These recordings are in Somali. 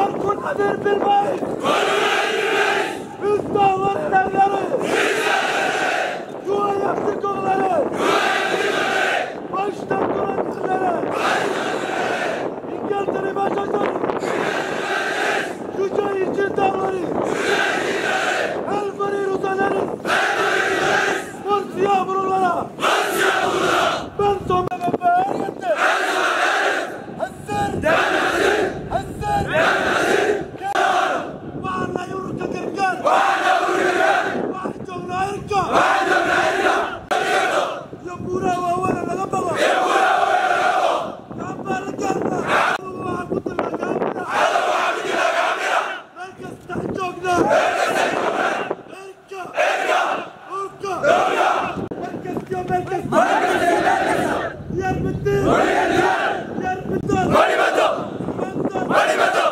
والكل قدير بالبيت استغفر النبي جوا يفتكوا غلالي واشتكوا الغلالي إن قلت لي ما شجري شجاي جدا غري الفرير وصدري مرسي أمر لنا بنتم بفاريته السر السر وعلى يورك كركان وحجمنا يركا يا بورا وأولا لغبغا يا بورا وأولا لغبغا الله قلت لك كاملة مركز تحجوكنا اركا اركا مركز يا مركز يا البدين يا البدين ماني بدو ماني بدو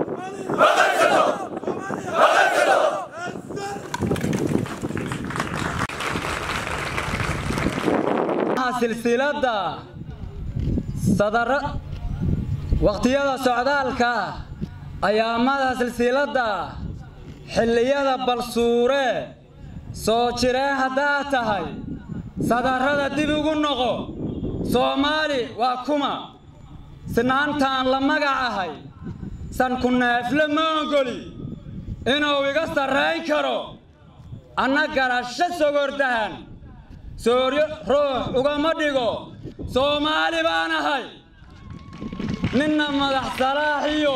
silsiladda sadara waqtiyada socdaalka ayaamada silsiladda xilliyada balsuure soo jireen haddaad tahay sadarrada dib ugu noqo soomaali waa kuma sinaantaan la magacahay sanku neefle ma ogoli inuu iga sarrayn karo anna garasho sogordahan sooryo ruux ugama dhigo soomaali baan ahay ninna madax salaaxiyo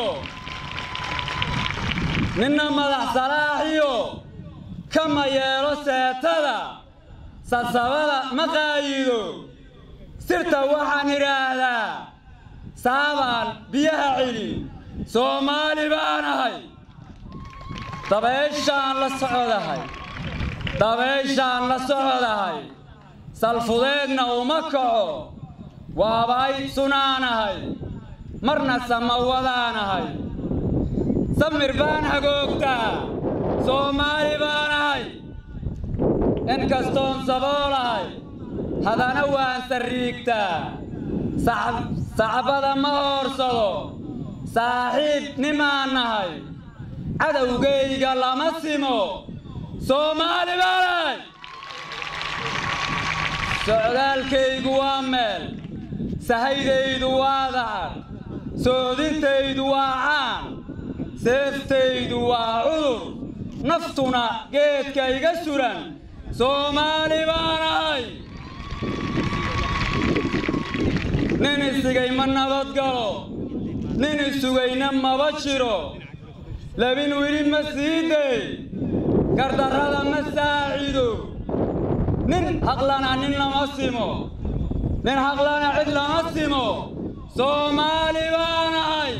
ninna madax salaaxiyo kama yeelo seetada sasabada ma qaayido sirta waxaan idhaahdaa saabaan biyaha celi soomaali baan ahay dabayshaan la socodahay dabayshaan la socodahay salfudeedna uma kaco waabay sunaanahay marna samawadaanahay samir baan hagoogtaa soomaali baanahay inkastoon saboolahay haddana waan sarriigtaa sacbada ma hoorsado saaxiib nimaan nahay cadowgayga lama simo soomaali baanahay socdaalkaygu waa meel sahaydaydu waa dacar soodintaydu waa caan seeftaydu waa cudur naftuna geedka iga suran soomaali baan ahay nin isigay ma nabadgalo nin isugayna maba jiro labin wili ma sii day gardarrada ma saacido nin haqlana nin lama simo nin haqlana cid lama simo soomaali baan ahay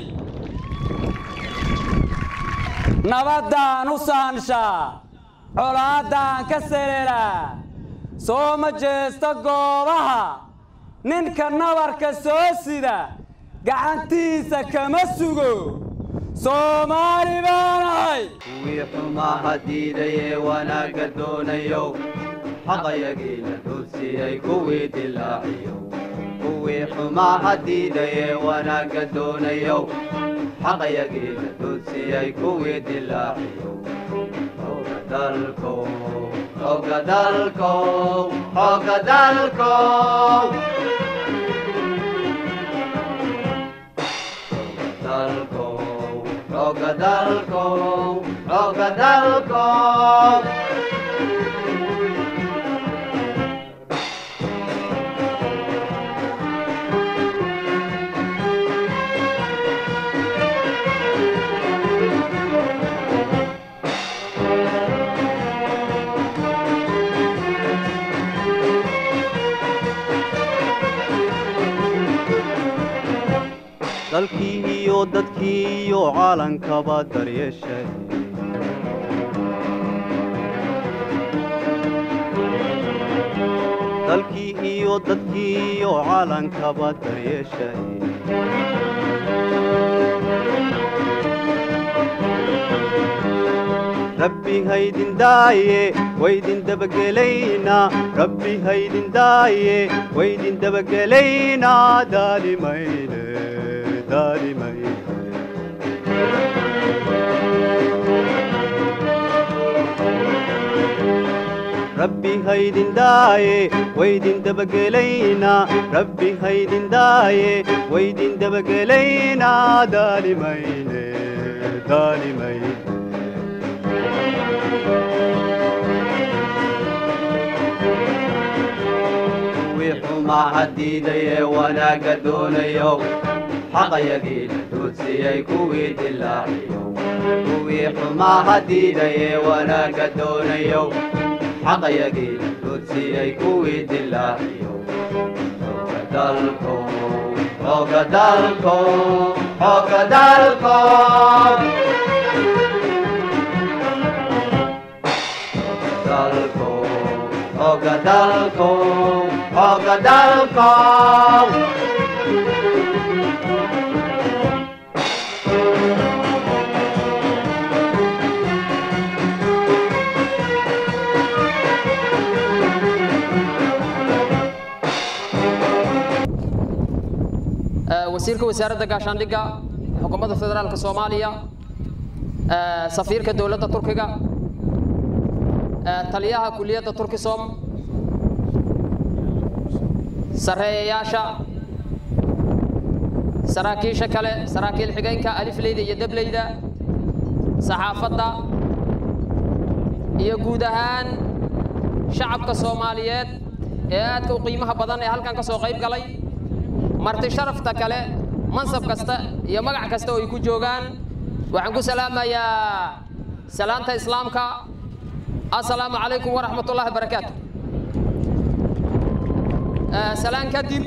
nabaddaan u saanshaa colaaddaan ka seleelaa soo ma jeesta goobaha ninka nabarka soo sida gacantiisa kama sugo soomaali baan ahay kuwii xumaha diidayee wanaagga doonayow xaqayagii la duudsiyey kuwii dilaaciyow kuwii xumaha diidayee wanaagga doonayow xaqayagii la duudsiyey kuwii dilaaciyow xooga dalkow xooga dalkow xooga dalkow dalkow xooga dalkow xooga dalkow dalkii iyo dadkii iyo caalankaba daryeeshay dalkii iyo dadkii iyo caalankaba daryeeshay rabbi haydin daaye waydin dabagelaynaa rabbi haydin daaye waydin dabagelaynaa daalimayne daalimayne rabbi haydin daaye waydin dabagelaynaa rabbi haydin daaye waydin dabagelaynaa daalimayne daalimayne kuwii xumaha diidayee wanaagga doonayow xaqayagiina duudsiyey kuwii dilaaciyo kuwii xumaha diidayee wanaagga doonayow xaqayagiina duudsiyey kuwii dilaaciyo xooga dalko xooga dalko xooga dalko dalko xooga dalko xooga dalko wasiirka wasaaradda gaashaandhigga xukuumadda federaalka soomaaliya safiirka dowladda turkiga taliyaha kuliyadda turkisom sarreeyayaasha saraakiisha kale saraakiil xigeenka alifleyda iyo dableyda saxaafadda iyo guud ahaan shacabka soomaaliyeed ee aadka u qiimaha badan ee halkan ka soo qayb galay marti sharafta kale mansab kasta iyo magac kasta oo ay ku joogaan waxaan ku salaamayaa salaanta islaamka assalaamu calaykum waraxmat ullahi barakaatu salaan kadib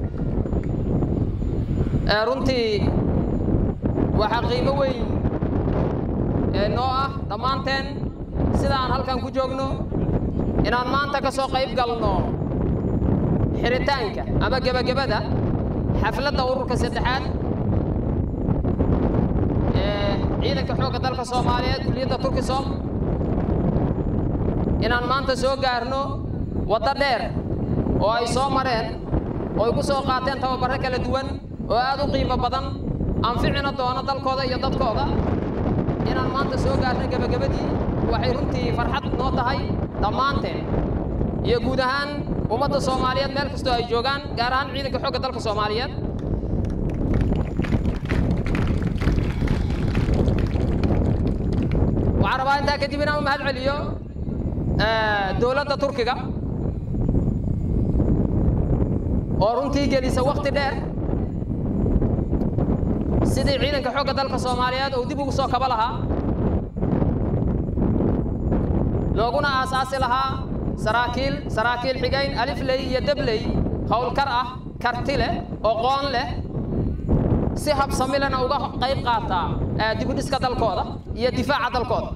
runtii waxaa qiimo weyn ee noo ah dhammaanteen sida aan halkan ku joogno inaan maanta ka soo qayb galno xiritaanka ama gebagabada xafladda ururka saddexaad ee ciidanka xoogga dalka soomaaliyeed kuliyadda turkisom inaan maanta soo gaarno waddo dheer oo ay soo mareen oo ay ku soo qaateen tababarro kala duwan oo aad u qiimo badan anficina doono dalkooda iyo dadkooda inaan maanta soo gaarno gebagabadii waxay runtii farxad noo tahay dhammaanteen iyo guud ahaan ummadda soomaaliyeed meel kastoo ay joogaan gaar ahaan ciidanka xoogga dalka soomaaliyeed waxaan rabaa intaa kadib inaan u mahad celiyo dowladda turkiga oo runtii gelisa wakti dheer sidii ciidanka xoogga dalka soomaaliyeed uu dib ugu soo kaba lahaa looguna aasaasi lahaa saraakiil saraakiil xigayn alifley iyo dabley howlkar ah karti leh oqoon leh si habsamilena uga qayb qaataa dibudhiska dalkooda iyo difaaca dalkooda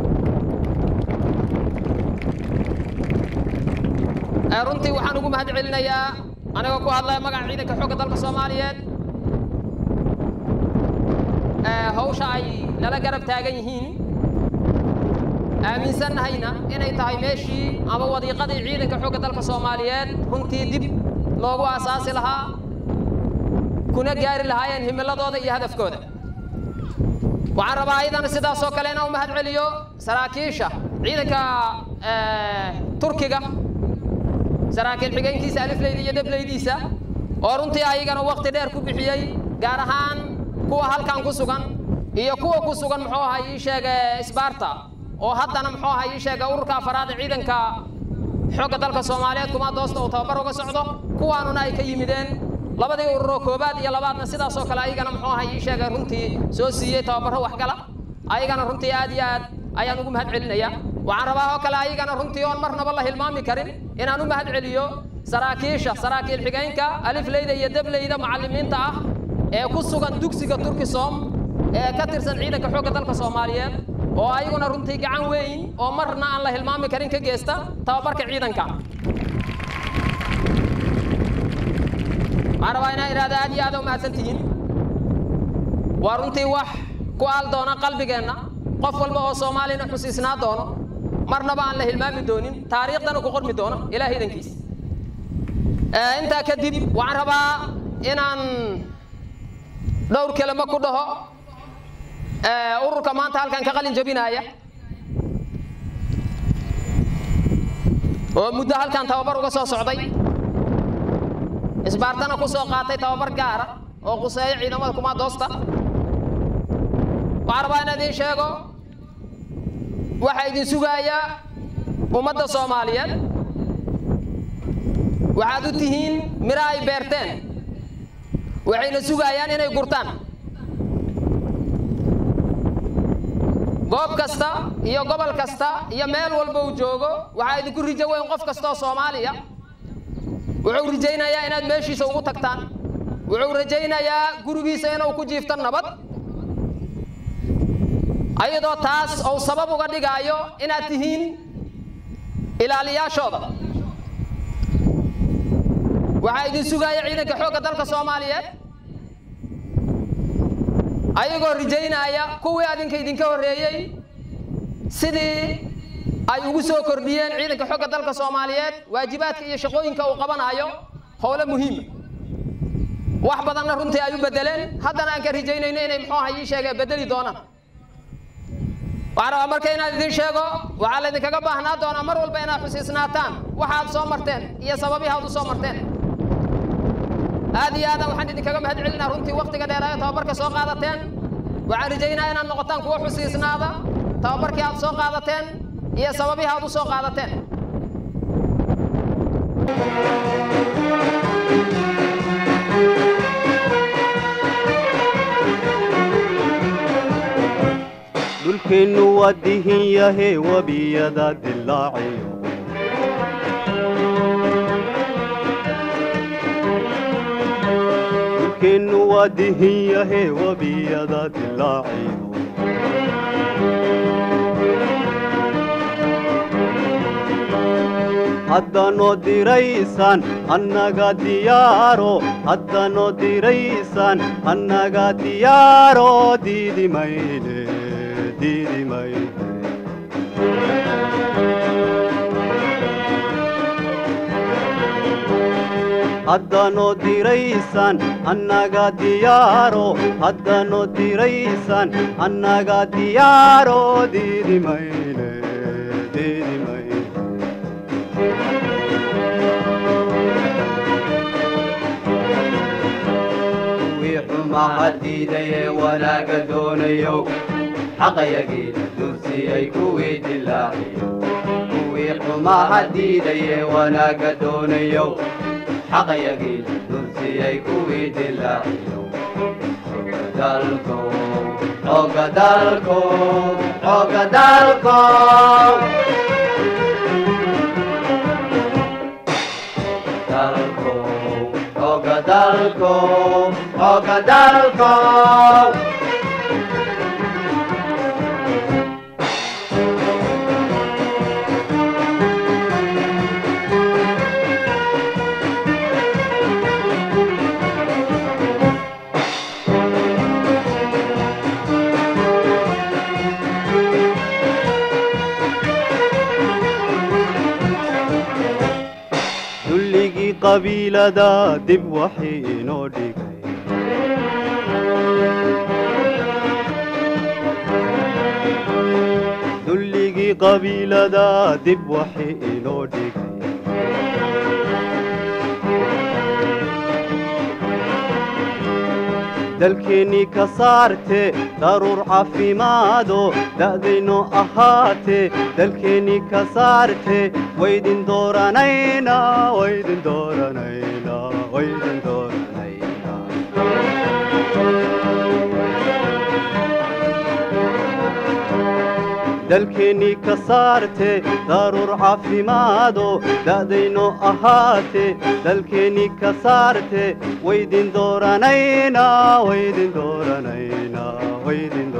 runtii waxaan ugu mahad celinayaa anigoo ku hadlaya magaca ciidanka xoogga dalka soomaaliyeed hawsha ay nala garab taagan yihiin aaminsannahayna inay tahay meeshii ama wadiiqadii ciidanka xoogga dalka soomaaliyeed runtii dib loogu aasaasi lahaa kuna gaari lahaayeen himiladooda iyo hadafkooda waxaan rabaa ayadana sidaasoo kale inaan u mahad celiyo saraakiisha ciidanka turkiga saraakiil xigeenkiisa alifleyda iyo dableydiisa oo runtii ayagana wakti dheer ku bixiyey gaar ahaan kuwa halkan ku sugan iyo kuwa ku sugan muxuu ahaa ii sheega sbarta oo haddana muxuu ahaa ii sheega ururka afaraad ee ciidanka xoogga dalka soomaaliyeed kuma doosta uu tababar uga socdo kuwaanuna ay ka yimideen labadii ururoo koobaad iyo labaadna sidaasoo kale ayagana muxuu ahaa ii sheega runtii soo siiyey tababarro waxgala ayagana runtii aad iyo aad ayaan ugu mahad celinaya waxaan rabaa oo kale ayagana runtii oon marnaba la hilmaami karin inaan u mahad celiyo saraakiisha saraakiil xigeenka alifleyda iyo dableyda macallimiinta ah ee ku sugan dugsiga turkisom ee ka tirsan ciidanka xoogga dalka soomaaliyeed oo ayaguna runtii gacan weyn oo marna aan la hilmaami karin ka geysta tababarka ciidanka waxaan rabaa inaan idhahda aad iyo aad u mahadsan tihiin waa runtii wax ku aal doona qalbigeenna qof walba oo soomaalina xusiisnaa doono marnaba aan la hilmaami doonin taariikhdana ku qormi doono ilaah idankiis intaa kadib waxaan rabaa inaan dhowr kelimo ku dhaho ururka maanta halkan ka qalin jabinaya oo muddo halkan tababar uga soo socday isbaartana ku soo qaatay tababar gaara oo quseeyo ciidamada kumaadoosta waxaan rabaa inaan idiin sheego waxaa idin sugaaya ummadda soomaaliyeed waxaad u tihiin miro ay beerteen waxayna sugayaan inay gurtaan goob kasta iyo gobol kasta iyo meel walba uu joogo waxaa idinku rijo weyn qof kasta oo soomaaliya wuxuu rajaynayaa inaad meeshiisa ugu tagtaan wuxuu rajaynayaa gurigiisa inuu ku jiifto nabad ayadoo taas uu sabab uga dhigaayo inaad tihiin ilaaliyaashooda waxaa idin sugaya ciidanka xoogga dalka soomaaliyeed ayagoo rajaynaya kuwii adinka idinka horreeyey sidii ay ugu soo kordhiyeen ciidanka xoogga dalka soomaaliyeed waajibaadka iyo shaqooyinka uu qabanayo howlo muhiima wax badanna runtii ay u bedeleen haddana aan ka rajaynayno inay muxuu aha ii sheegee bedeli doonaan waxaan rabaa marka inaad idin sheego waxaa laydinkaga baahnaa doonaa mar walba inaad xusiisnaataan waxaad soo marteen iyo sababihi aad u soo marteen aad iyo aadan waxaan idinkaga mahad celinaa runtii waktiga dheeraayo tababarka soo qaadateen waxaan rajaynaa inaad noqotaan kuwo xusiisnaada tababarkii aad soo qaadateen iyo sababihi aad u soo qaadateen dhulkeennu waa dihin yahe webiyada dilaaciyo dhulkeennu waa dihin yahe webiyada dilaaciyo haddanoo diraysaan annaga diyaaro haddanoo diraysaan annaga diyaaro diidi mayne diidi mayne haddanoo diraysaan annaga diyaaro haddanoo diraysaan annaga diyaaro diidi mayne diidi mayne kuwii xumaha diidayee wanaaga doonayow xaqayagiina dursiyey kuwii dilaaciyo kuwii xumaha diidayee wanaaga doonayow xaqayagiina dursiyey kuwii dilaaciyo dalko xooga dalko xooga dalko dalko xooga dalko xooga dalko dulligii qabiilada dib waxii inoo dhigay dulligii qabiilada dib waxii inoo dhigay dalkeennii ka saarte daruur caafimaado da'dayno ahaate dalkeennii ka saarte waydin dooranayna waydin dooranayna waydin dooranayna dalkeennii ka saarte daruur caafimaado da'dayno ahaate dalkeennii ka saarte waydin dooranayna waydin dooranayna waydin